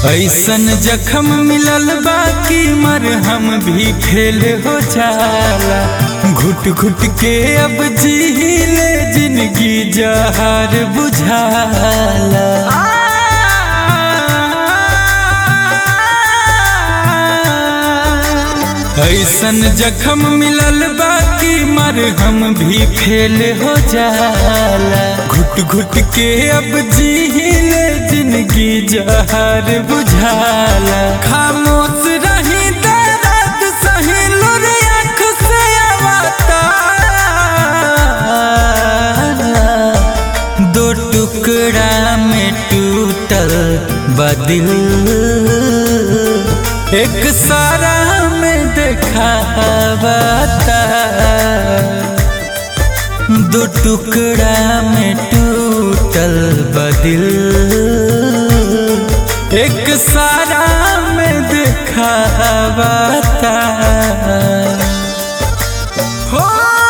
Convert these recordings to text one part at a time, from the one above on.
ऐसन जखम मिलल बाकी मरहम भी फेल हो जाला घुट घुट के अब जीले जिंदगी जहार बुझाला ऐसन जखम मिलल बाकी मरहम भी फेल हो जाला घुट घुट के अब जीले जिंदगी जहार बुझाला खामोश रही दर्द सही लुर आँख से आवता दो टुकड़ा में टूटल बदिल एक सारा में देखावता दो टुकड़ा में टूटल बदिल एक सारा में देखावता हो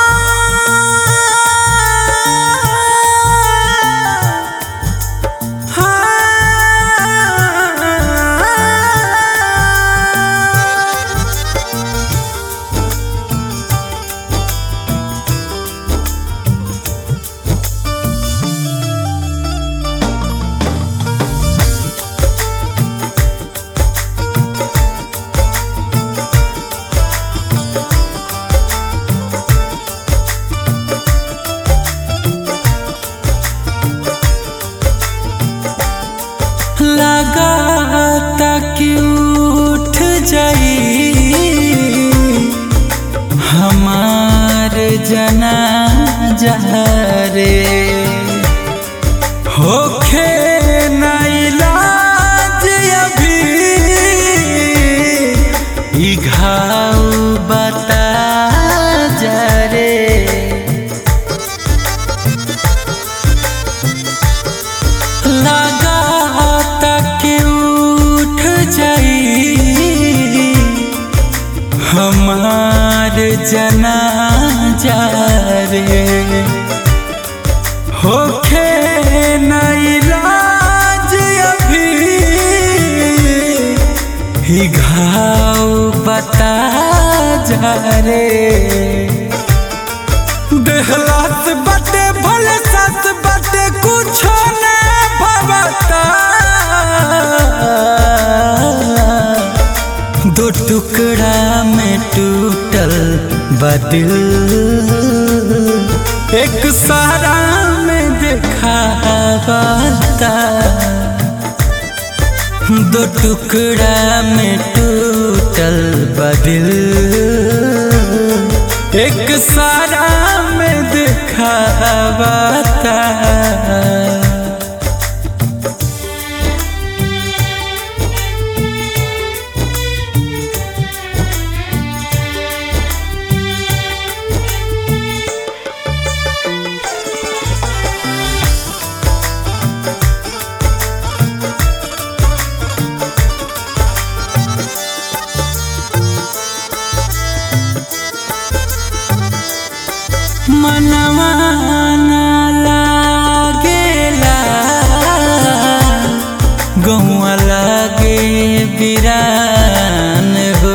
लगाता कि उठ जाई हमार जना रे होखे ना इलाज अभी ई घाव बता जा रे लगाता कि उठ जाई हमार जना रे होखे न इलाज अभी ही घाव बता जा रे देहलास बटे भले सस बटे कुछो न भवता दो टुकड़ा में टूटल बदिल एक सारा में देखावता दो टुकड़ा में टूटल बदिल एक सारा में दिखावता मनवा ना लागेला गौआ लागे बिरान हो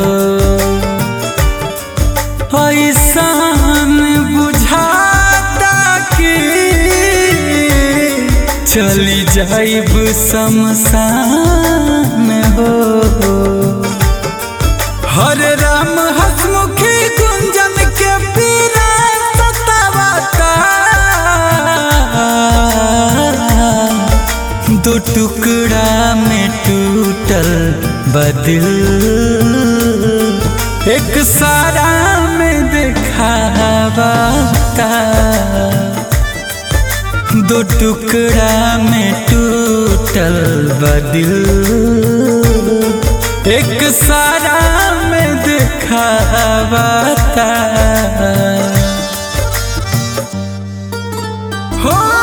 ऐसान बुझाता कि चली जाइब शमशान हो हरे राम हसमुखी गुंजन के पीरा सतावता दो टुकड़ा में टूटल बदिल एक सारा में देखावता दो टुकड़ा में टूटल बदिल एक सारा में दिखावता हो